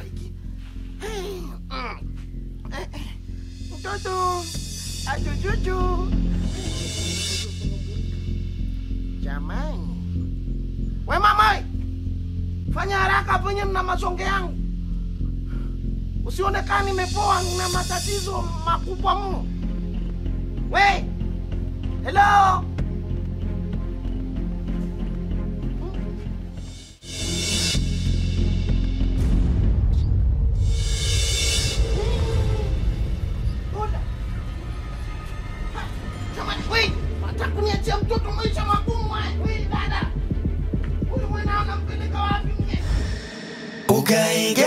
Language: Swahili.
hiki. Hey, mm. Eh, eh. Mtoto achuchuchu. Jamani, we mama, fanya haraka penye mna masonge yangu, usionekani nimepoa, na matatizo makubwa mno. We, hello Boda. Ha, Jamani, we, nataka kuniachia mtoto maisha magumu haya. We, dada, huyu mwanao nampeleka wapi mwenyewe? Ukaige